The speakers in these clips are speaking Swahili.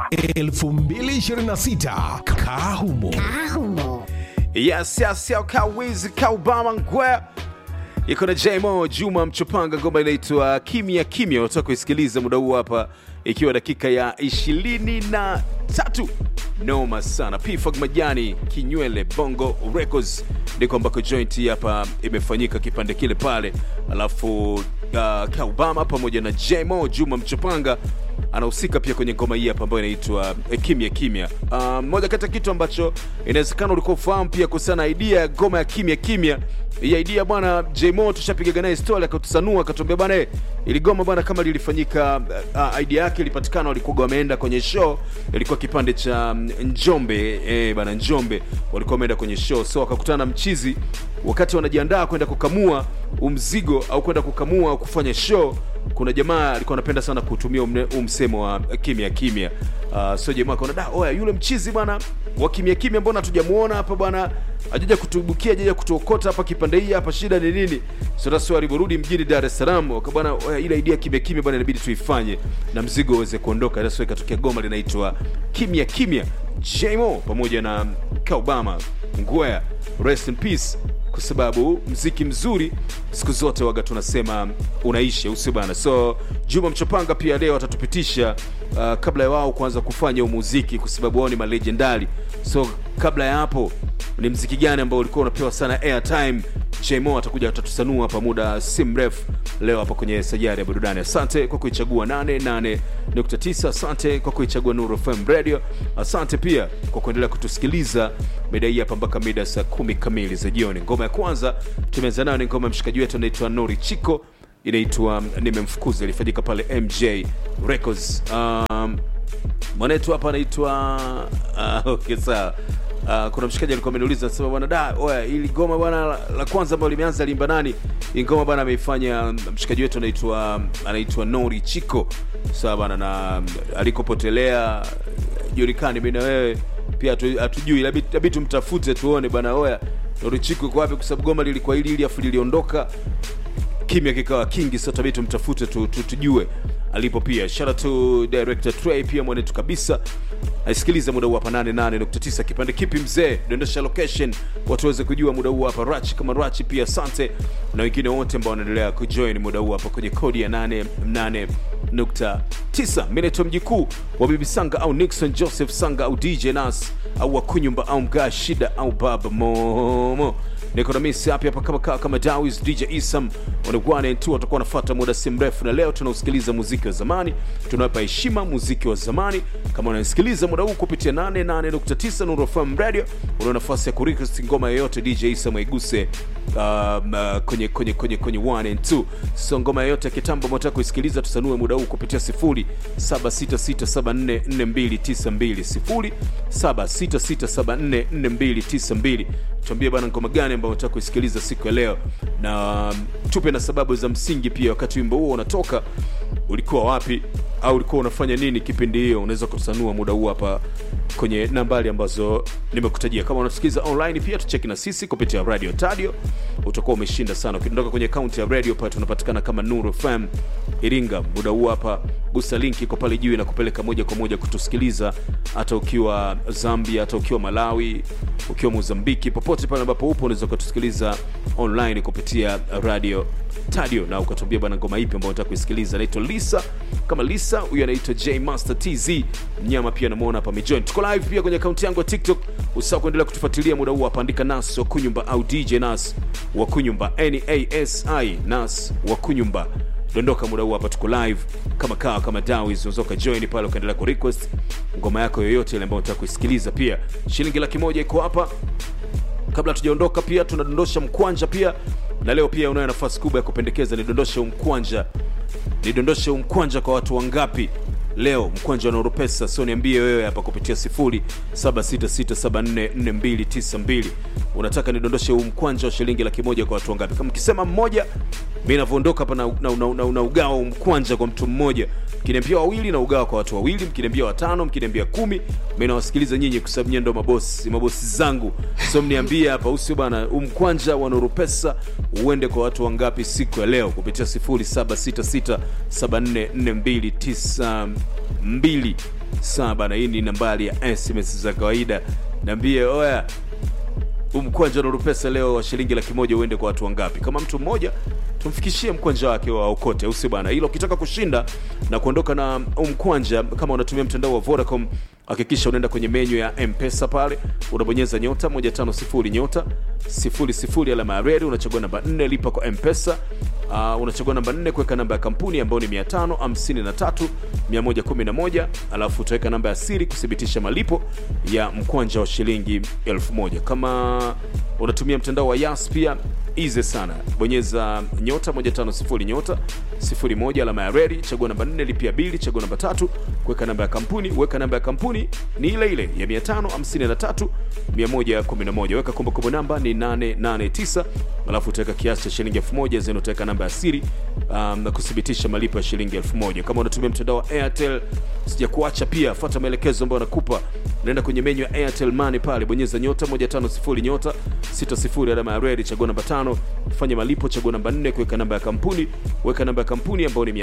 2026 Kahumo. Yes, yes, yo, Kawizi, Kaubama, Ngwea iko na Jmo Juma Mchopanga, ngoma inaitwa kimya kimya. Unataka kuisikiliza muda huu hapa, ikiwa dakika ya ishirini na tatu. Noma sana. Pfag Majani, Kinywele, Bongo Records ndiko ambako joint hapa imefanyika kipande kile pale, alafu uh, Kaubama pamoja na Jmo Juma Mchopanga anahusika pia kwenye ngoma hii hapa ambayo inaitwa eh, kimya kimya. Uh, moja kati ya kitu ambacho inawezekana ulikuwa ufahamu pia kuhusiana na idea ya ngoma ya kimya kimya hii idea bwana Jmo tushapigaga naye story akatusanua akatuambia bwana eh, ili goma bwana kama lilifanyika uh, idea yake ilipatikana walikuwa wameenda kwenye show ilikuwa kipande cha mm, Njombe eh, bwana Njombe walikuwa wameenda kwenye show so wakakutana na mchizi wakati wanajiandaa kwenda kukamua umzigo au kwenda kukamua au kufanya show kuna jamaa alikuwa anapenda sana kutumia umne- huu msemo wa kimya kimya uh, so jamaa akaona da oya yule mchizi bwana wa kimya kimya mbona hatujamuona hapa bwana ajaja kutubukia ajaja kutuokota hapa kipande hii hapa shida ni nini so that's why aliporudi mjini Dar es Salaam waka bwana oya ile idea kimya kimya bwana inabidi tuifanye na mzigo uweze kuondoka that's why ikatokea goma linaitwa kimya kimya Jmo pamoja na Kaubama Ngwea rest in peace kwa sababu mziki mzuri siku zote waga tunasema unaisha usio bana so juma mchopanga pia leo atatupitisha uh, kabla ya wao kuanza kufanya huu muziki kwa sababu wao ni malegendari so kabla ya hapo ni mziki gani ambao ulikuwa unapewa sana airtime jmo atakuja atatusanua hapa muda si mrefu leo hapa kwenye sajari ya burudani asante kwa kuichagua 88.9 asante kwa kuichagua nuru fm radio asante pia kwa kuendelea kutusikiliza mida hii hapa mpaka mida saa kumi kamili za jioni ngoma ya kwanza tumeanza nayo ni ngoma ya mshikaji wetu anaitwa nori chiko inaitwa nimemfukuza ilifanyika pale mj records um, mwanetu hapa anaitwa uh, okay, sawa Uh, kuna mshikaji alikuwa ameniuliza anasema bwana da oya ili goma bwana la, la kwanza ambalo limeanza limba nani hii ngoma bwana ameifanya um, mshikaji wetu anaitwa anaitwa Nori Chiko sawa bwana na um, alikopotelea julikani mimi na wewe pia hatu- hatujui labda labda tumtafute tuone bwana oya Nori Chiko iko wapi kwa sababu goma lilikuwa hili ili afu liliondoka kimya kikawa kingi so tabii tumtafute tu, tu, tujue alipo pia shout out to director Trey pia mwanetu kabisa aisikilize muda huu hapa 88.9 kipande kipi mzee dondosha location watu waweze kujua muda huu hapa rachi kama rachi pia asante na wengine wote ambao wanaendelea kujoin muda huu hapa kwenye kodi ya 88.9 mimi naitwa mjikuu wa bibi sanga au nixon joseph sanga au dj nas au wakunyumba au mgaa shida au baba momo niko na misi hapa hapa kama kama, kama Dawis DJ Isam wanagwana tu watakuwa wanafuata muda si mrefu, na leo tunausikiliza muziki wa zamani, tunawapa heshima muziki wa zamani. Kama unasikiliza muda huu kupitia 88.9 Nuru FM Radio, una nafasi ya kurequest ngoma yoyote DJ Isam aiguse um, uh, kwenye kwenye kwenye kwenye 1 and 2 so ngoma yoyote ya kitambo mnataka kuisikiliza, tusanue muda huu kupitia 0766744292 0766744292 tuambie bana ngoma gani ambayo unataka kuisikiliza siku ya leo na um, tupe na sababu za msingi pia wakati wimbo huo unatoka ulikuwa wapi au ulikuwa unafanya nini kipindi hiyo unaweza kusanua muda huu hapa kwenye nambari ambazo nimekutajia kama unatusikiliza online pia tucheki na sisi kupitia radio tadio utakuwa umeshinda sana ukiondoka kwenye akaunti ya radio pale tunapatikana kama nuru fm iringa muda huu hapa gusa linki iko pale juu inakupeleka moja kwa moja kutusikiliza hata ukiwa zambia hata ukiwa malawi ukiwa mozambiki popote pale ambapo upo unaweza ukatusikiliza online kupitia radio tadio na ukatuambia bana ngoma ipi ambayo unataka kuisikiliza naitwa lisa kama lisa huyu anaitwa j master tz mnyama pia namuona hapa mijoin tuko live pia kwenye akaunti yangu ya tiktok usahau kuendelea kutufuatilia muda huu hapa andika nas wakunyumba au dj nas wakunyumba nasi nas wakunyumba dondoka muda huu hapa tuko live kama kawa kama dawis unaweza ukajoin pale ukaendelea ku request ngoma yako yoyote ile ambayo unataka kuisikiliza pia shilingi laki moja iko hapa kabla tujaondoka pia tunadondosha mkwanja pia na leo pia unayo nafasi kubwa ya kupendekeza nidondoshe umkwanja nidondoshe umkwanja kwa watu wangapi leo mkwanja wa Nurupesa, sio niambie wewe hapa kupitia 0766744292 unataka nidondoshe huu mkwanja wa shilingi laki moja kwa watu wangapi? Kama mkisema mmoja, mi navyoondoka hapa na, na, na, na, na ugawa huu mkwanja kwa mtu mmoja, mkiniambia wawili na ugawa kwa watu wawili, mkiniambia watano, mkiniambia kumi, mi nawasikiliza nyinyi kwa sababu nyinyi ndo mabosi mabosi zangu, so mniambie hapa, usio bana, huu mkwanja wa Nurupesa uende kwa watu wangapi siku ya leo kupitia 0766744292 saba na hii ni nambari ya sms za kawaida niambie oya huu mkwanja wa pesa leo wa shilingi laki moja uende kwa watu wangapi kama mtu mmoja tumfikishie mkwanja wake wa okote au si bana ila ukitaka kushinda na kuondoka na huu mkwanja kama unatumia mtandao wa vodacom hakikisha unaenda kwenye menyu ya mpesa pale unabonyeza nyota 150 nyota 00 alama ya redi unachagua namba 4 lipa kwa mpesa uh, unachagua namba 4 kuweka namba ya kampuni ambayo ni 553 111 alafu utaweka namba ya siri kuthibitisha malipo ya mkwanja wa shilingi 1000 kama unatumia mtandao wa yas pia easy sana bonyeza nyota 150 nyota 01 alama ya redi chagua namba 4 lipia bili chagua namba tatu kuweka namba ya kampuni weka namba ya kampuni ni ile ile ya 553 111 weka kumbukumbu namba ni 889 alafu utaweka kiasi cha shilingi 1000 zeni utaweka namba ya siri um, na kuthibitisha malipo ya shilingi 1000 kama unatumia mtandao wa airtel sija kuacha pia fuata maelekezo ambayo nakupa naenda kwenye menyu ya airtel money pale bonyeza nyota 150 nyota 60 alama ya redi chagua namba tano fanya malipo chagua namba 4 kuweka namba ya kampuni weka namba ya kampuni ambayo ni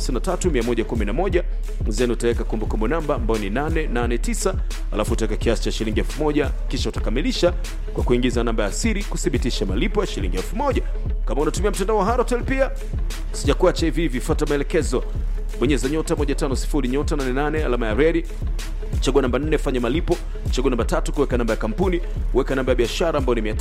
553111 zeni utaweka kumbukumbu namba ambayo ni 889 alafu utaweka kiasi cha shilingi 1000 kisha utakamilisha kwa kuingiza namba ya siri kuthibitisha malipo ya shilingi 1000 kama unatumia mtandao wa Halotel pia sijakuacha hivi hivi fuata maelekezo bonyeza nyota 150 nyota 88 alama ya redi chagua namba 4 fanya malipo chagua namba tatu kuweka namba ya kampuni weka namba ya biashara ambayo ni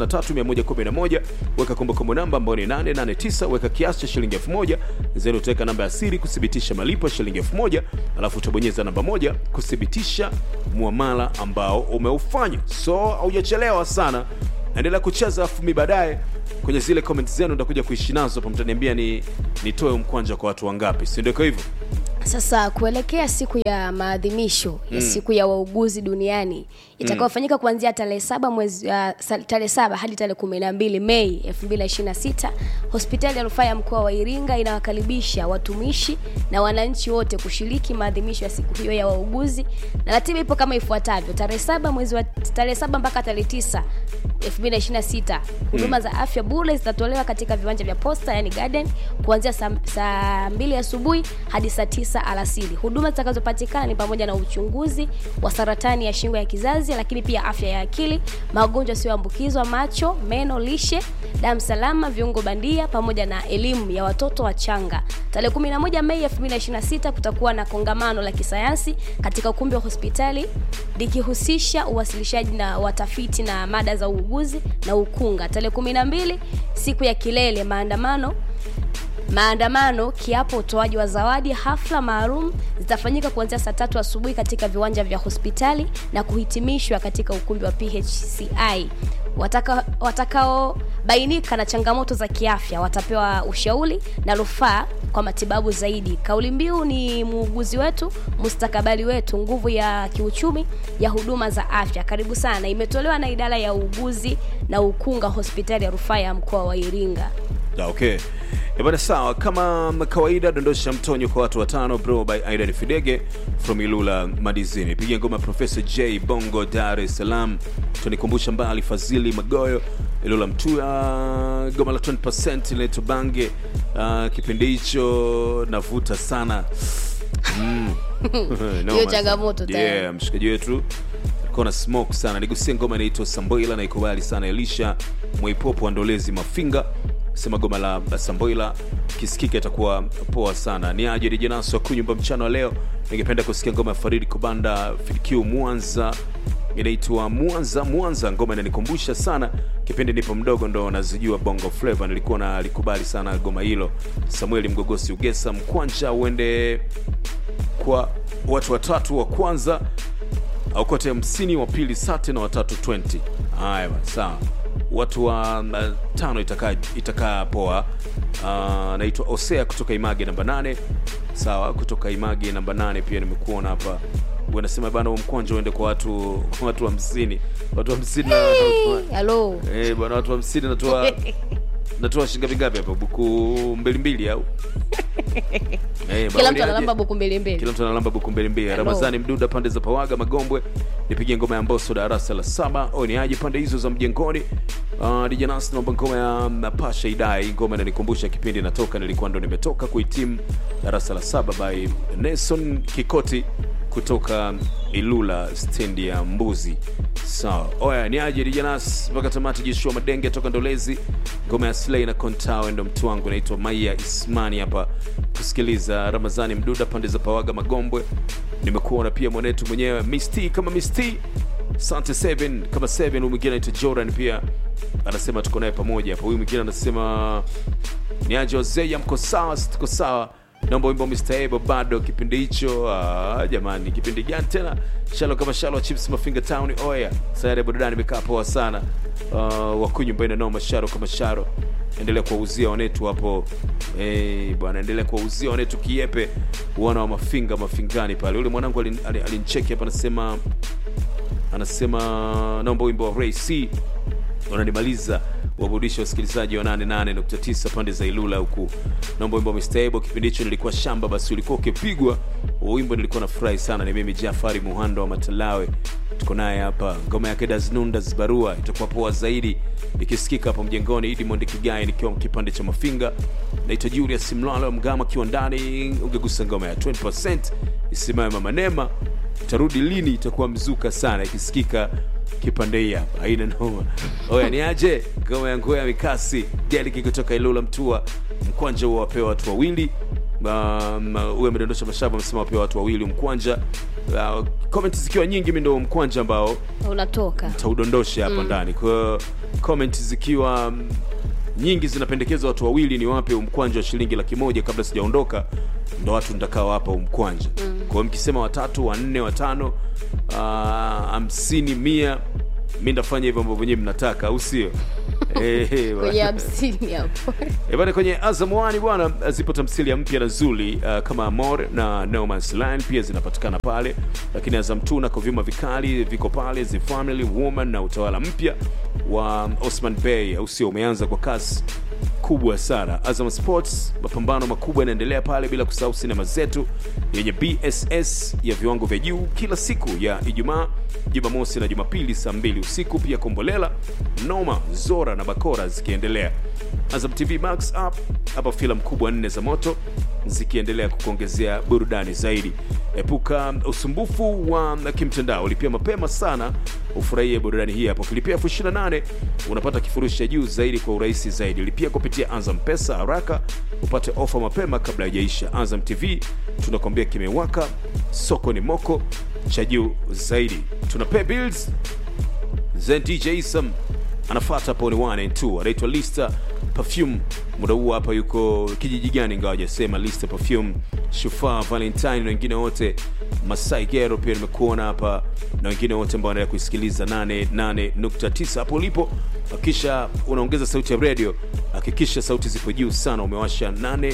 553111 weka kumbukumbu namba ambayo ni 889 weka kiasi cha shilingi 1000 zeni utaweka namba ya siri kuthibitisha malipo ya shilingi 1000 alafu utabonyeza namba moja kuthibitisha muamala ambao umeufanya so haujachelewa sana naendelea kucheza afu mi baadaye kwenye zile comment zenu nitakuja kuishi nazo hapo mtaniambia ni nitoe mkwanja kwa watu wangapi si ndio iko hivyo Sasa kuelekea siku ya maadhimisho ya siku ya wauguzi duniani itakayofanyika kuanzia tarehe saba mwezi uh, sa- tarehe saba hadi tarehe kumi na mbili Mei 2026 hospitali ya rufaa ya mkoa wa Iringa inawakaribisha watumishi na wananchi wote kushiriki maadhimisho ya siku hiyo ya wauguzi, na ratiba ipo kama ifuatavyo: tarehe saba mwezi wa tarehe saba mpaka tarehe tisa 2026 huduma za afya bure zitatolewa katika viwanja vya posta yani garden kuanzia saa saa mbili asubuhi hadi saa tisa alasiri huduma zitakazopatikana ni pamoja na uchunguzi wa saratani ya shingo ya kizazi lakini pia afya ya akili magonjwa yasiyoambukizwa macho meno lishe damu salama viungo bandia pamoja na elimu ya watoto wachanga tarehe 11 mei 2026 kutakuwa na kongamano la kisayansi katika ukumbi wa hospitali likihusisha uwasilishaji na watafiti na mada za uuguzi na ukunga tarehe 12 siku ya kilele maandamano maandamano kiapo utoaji wa zawadi hafla maalum zitafanyika kuanzia saa tatu asubuhi katika viwanja vya hospitali na kuhitimishwa katika ukumbi wa phci Wataka- watakaobainika na changamoto za kiafya watapewa ushauri na rufaa kwa matibabu zaidi kauli mbiu ni muuguzi wetu mustakabali wetu nguvu ya kiuchumi ya huduma za afya karibu sana imetolewa na idara ya uuguzi na ukunga hospitali ya rufaa ya mkoa wa iringa Da, okay Eh, bana sawa kama kawaida dondosha mtonyo kwa watu watano bro by aidan fidege from ilula madizini piga ngoma profesa j bongo dar es salaam tunikumbusha mbali fadhili magoyo ilula mtua goma la 20 inaitwa bange uh, kipindi hicho navuta sana mm. Noma sana. changamoto tayari. yeah, mshikaji wetu alikuwa na smoke sana nigusia ngoma inaitwa samboila na ikubali sana elisha mwaipopo wa ndolezi mafinga sema goma la la samboila kisikika itakuwa poa sana ni aje dijanaso kunyumba mchana wa leo ningependa kusikia ngoma ya faridi kubanda fidq mwanza inaitwa mwanza mwanza ngoma inanikumbusha sana kipindi nipo mdogo ndo nazijua bongo flava nilikuwa na alikubali sana goma hilo samueli mgogosi ugesa mkwanja uende kwa watu watatu wa kwanza aukote 50 wa pili sate na watatu 20 haya bana, sawa watu wa uh, tano itakaa itakaa poa uh, naitwa osea kutoka image namba 8 sawa kutoka image namba 8 pia nimekuona hapa wanasema bana huo mkwanja uende kwa watu kwa watu hamsini watu hamsini na halo eh bwana watu hamsini natoa natoa shilingi ngapi hapa buku mbili mbili au Eh, kila bwana, mtu analamba aje? buku mbili mbili kila mtu analamba buku mbili mbili Hello. ramazani mduda pande za pawaga magombwe nipige ngoma ya mboso darasa la saba o ni aje pande hizo za mjengoni uh, dijanas naomba ngoma ya mm, pasha idai ngoma inanikumbusha kipindi natoka nilikuwa ndo nimetoka kuhitimu darasa la saba by nelson kikoti kutoka ilula stendi ya mbuzi sawa oya ni aje dijanas mpaka tamati jeshua madenge toka ndolezi ngoma ya slay na kontao ndo mtu wangu naitwa maia ismani hapa kusikiliza ramazani mduda pande za pawaga magombwe nimekuona pia mwanetu mwenyewe misti kama misti sante seven kama seven huyu mwingine anaitwa jordan pia anasema tuko naye pamoja hapa huyu mwingine anasema ni aje wazee mko sawa si tuko sawa naomba wimbo Mr. Ebo bado kipindi hicho ah, jamani kipindi gani tena shalo kama shalo chips mafinga town oya sayari burudani imekaa poa sana uh, wakunywa mbele noma sharo kama sharo endelea kuwauzia wanetu hapo hey, bwana endelea kuwauzia wanetu kiepe wana wa mafinga mafingani pale ule mwanangu alin- alin- alincheki hapa anasema anasema naomba wimbo wa Ray C unanimaliza waburudisha wasikilizaji wa 88.9 pande za ilula huku naomba wimbo wa Mr. Ebo kipindi hicho nilikuwa shamba basi ulikuwa ukipigwa Huo wimbo nilikuwa nafurahi sana ni mimi jafari muhando wa matalawe tuko naye hapa ngoma yake daznundas barua itakuwa poa zaidi ikisikika hapo mjengoni idimond kigai nikiwa kipande cha mafinga naitwa julius mlalo mgama akiwa ndani ungegusa ngoma ya 20 isimame mama nema itarudi lini itakuwa mzuka sana ikisikika kipande hii hapa haina noma oya ni aje ngoma ya nguo ya mikasi deliki kutoka ilula mtua mkwanja huo wapewa watu wawili Um, huyo amedondosha mashavu amesema wapewa watu wawili mkwanja uh, comment zikiwa nyingi mi ndo mkwanja ambao unatoka taudondoshe hapa ndani kwa hiyo comment zikiwa mm, nyingi zinapendekeza watu wawili ni wape umkwanja wa shilingi laki moja kabla sijaondoka ndo watu ntakao hapa umkwanja mm. kwa hiyo mkisema watatu wanne watano ah, hamsini mia mi ndafanya hivyo ambavyo wenyewe mnataka au sio Eh, eh, kwenye hamsini hapo E bana, kwenye Azam One bwana, zipo tamthilia mpya na Zuli uh, kama Amor na No Man's Land pia zinapatikana pale, lakini Azam 2 na vyuma vikali viko pale, The Family Woman na utawala mpya wa Osman Bey, au sio, umeanza kwa kasi kubwa sana. Azam Sports, mapambano makubwa yanaendelea pale, bila kusahau sinema zetu yenye BSS ya viwango vya juu kila siku ya Ijumaa, Jumamosi na Jumapili saa mbili usiku. Pia Kombolela, Noma, Zora na Bakora zikiendelea. Azam TV Max app hapa filamu kubwa nne za moto zikiendelea kukuongezea burudani zaidi. Epuka usumbufu wa kimtandao, lipia mapema sana ufurahie burudani hii hapo. Kilipia elfu ishirini na nane unapata kifurushi cha juu zaidi kwa urahisi zaidi. Lipia kupitia Azam Pesa haraka upate ofa mapema kabla haijaisha. Azam TV tunakwambia kimewaka, soko ni moko cha juu zaidi. Tuna pay bills Zen DJ Isam anafata hapo ni 1 and 2 anaitwa Lista Perfume. Muda huu hapa yuko kijiji gani ingawa hajasema. Lista Perfume, Shufaa Valentine na wengine wote, Masai Gero pia nimekuona hapa na wengine wote ambao wanaendelea kuisikiliza 88.9 hapo ulipo. Hakikisha unaongeza sauti ya radio, hakikisha sauti zipo juu sana, umewasha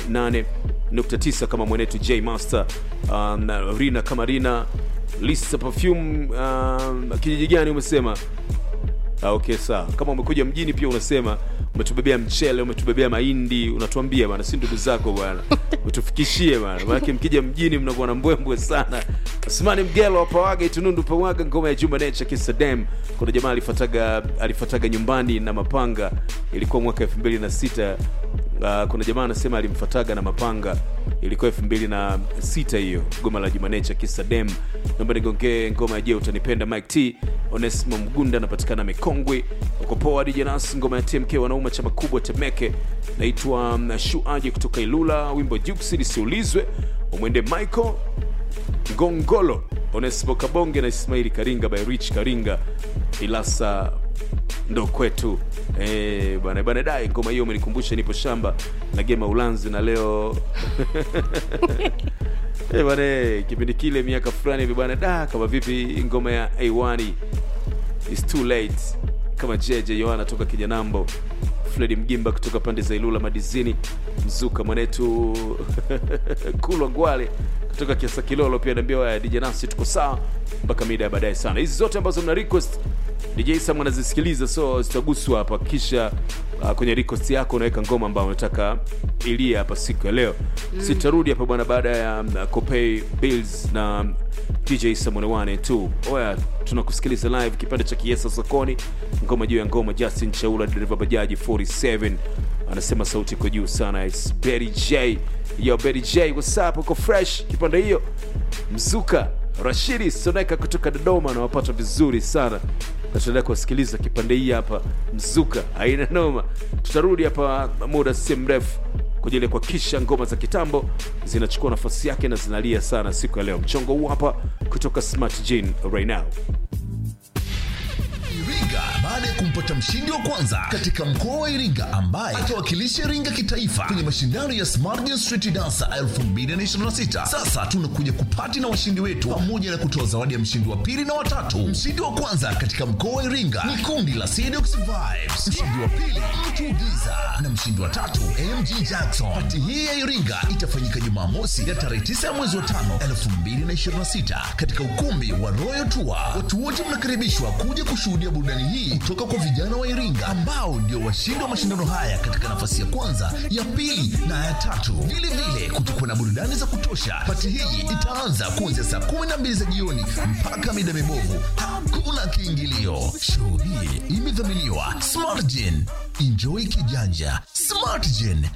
88.9 kama mwenetu J Master, um, Rina kama Rina Lista Perfume, um, kijiji gani umesema? Ah, okay sawa. Kama umekuja mjini pia unasema umetubebea mchele, umetubebea mahindi, unatuambia bana, si ndugu zako bwana, utufikishie bana, maanake mkija mjini mnakuwa na mbwembwe sana. Asmani Mgelo wa Pawaga Itunundu Pawaga, ngoma ya Juma Nature Kisa Dem. Kuna jamaa alifataga alifataga nyumbani na mapanga, ilikuwa mwaka 2006. Uh, kuna jamaa anasema alimfataga na mapanga ilikuwa elfu mbili na sita hiyo goma la jumanecha kisa dem naomba nigongee ngoma ya je utanipenda mike t onesimo mgunda anapatikana mikongwe uko poa dijanas ngoma ya tmk wanauma chama kubwa temeke naitwa um, shuaji kutoka ilula wimbo juksi lisiulizwe umwende michael ngongolo onesimo kabonge na ismaili karinga by rich karinga ilasa ndo kwetu Eh, bwana bwana dai ngoma hiyo umenikumbusha nipo shamba na gema ulanzi na leo Eh, bwana eh, kipindi kile miaka fulani hivi bwana da kama vipi ngoma ya A1 is too late kama jeje yohana toka kinyanambo fredi mgimba kutoka pande za ilula madizini mzuka mwanetu kulwa ngwale kutoka kiasa kilolo pia naambia waya dj nasi tuko sawa mpaka mida ya baadaye sana hizi zote ambazo mna request dj sam anazisikiliza so zitaguswa hapa kisha uh, kwenye request yako unaweka ngoma ambayo unataka ilia hapa siku ya leo mm. sitarudi hapa bwana baada ya um, copay bills na dj samone 1 2 oya tunakusikiliza live kipande cha kiesa sokoni ngoma juu ya ngoma justin chaula dereva bajaji 47 anasema sauti iko juu sana It's Betty j yo Betty j what's up uko fresh kipande hiyo mzuka rashidi soneka kutoka dodoma anawapata vizuri sana na tunaendelea kuwasikiliza kipande hii hapa mzuka aina noma tutarudi hapa muda si mrefu kwa ajili ya kuhakikisha ngoma za kitambo zinachukua nafasi yake na zinalia sana siku ya leo mchongo huu hapa kutoka smart Gene right now Iringa baada ya kumpata mshindi wa kwanza katika mkoa wa Iringa ambaye atawakilisha Iringa kitaifa kwenye mashindano ya Smart Dance Street Dancer 2026. Sasa tunakuja kupati na washindi wetu pamoja na kutoa zawadi ya mshindi wa pili na watatu. Mshindi wa kwanza katika mkoa wa Iringa ni kundi la Sedox Vibes, mshindi wa pili Mtu Giza na mshindi wa tatu MG Jackson. Pati hii ya Iringa itafanyika Jumamosi ya tarehe 9 ya mwezi wa 5 2026 katika ukumbi wa Royal Tour. Watu wote mnakaribishwa kuja kushuhudia burudani hii kutoka kwa vijana wa Iringa ambao ndio washindi wa mashindano haya katika nafasi ya kwanza, ya pili na ya tatu. Vile vile kutakuwa na burudani za kutosha. Pati hii itaanza kuanzia saa 12 za jioni mpaka mida mibovu. Hakuna kiingilio. Show hii imedhaminiwa Smartgen. Enjoy kijanja. Smartgen